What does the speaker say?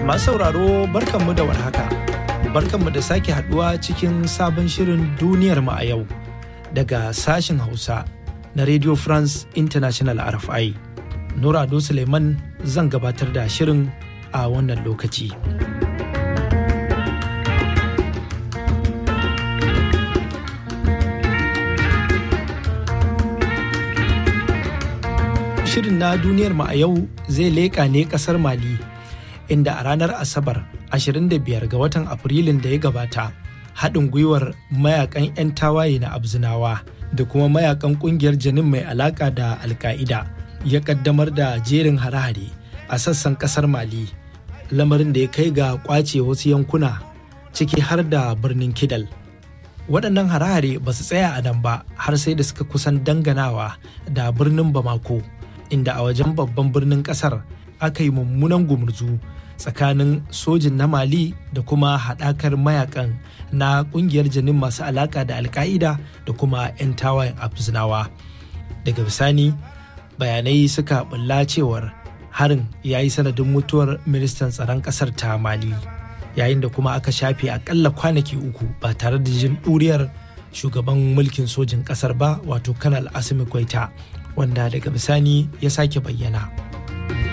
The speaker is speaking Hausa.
Masu sauraro barkanmu da warhaka. Barkanmu da sake haduwa cikin sabon shirin duniyar mu a yau daga sashen Hausa na Radio France International RFI. Nurado Suleiman zan gabatar da shirin a wannan lokaci. Shirin na duniyar mu a yau zai leƙa ne ƙasar Mali. inda a ranar asabar 25 ga watan afrilun da ya gabata haɗin gwiwar mayakan 'yan tawaye na abzinawa da kuma mayakan ƙungiyar janin mai alaƙa da alka'ida ya ƙaddamar da jerin hare-hare a sassan ƙasar mali lamarin da ya kai ga ƙwace wasu yankuna ciki har da birnin kidal waɗannan hare-hare ba su tsaya a nan ba har sai da suka kusan danganawa da birnin bamako inda a wajen babban birnin ƙasar aka yi mummunan gumurzu tsakanin sojin na mali da kuma haɗakar mayakan na ƙungiyar janin masu alaƙa da alka'ida da kuma 'yan tawayen afzinawa daga bisani bayanai suka bulla cewar harin ya yi sanadin mutuwar ministan tsaron ƙasar ta mali yayin da kuma aka shafe akalla kwanaki uku ba tare da jin ɗuriyar shugaban mulkin sojin ƙasar ba wato kanal asimi kwaita wanda daga bisani ya sake bayyana.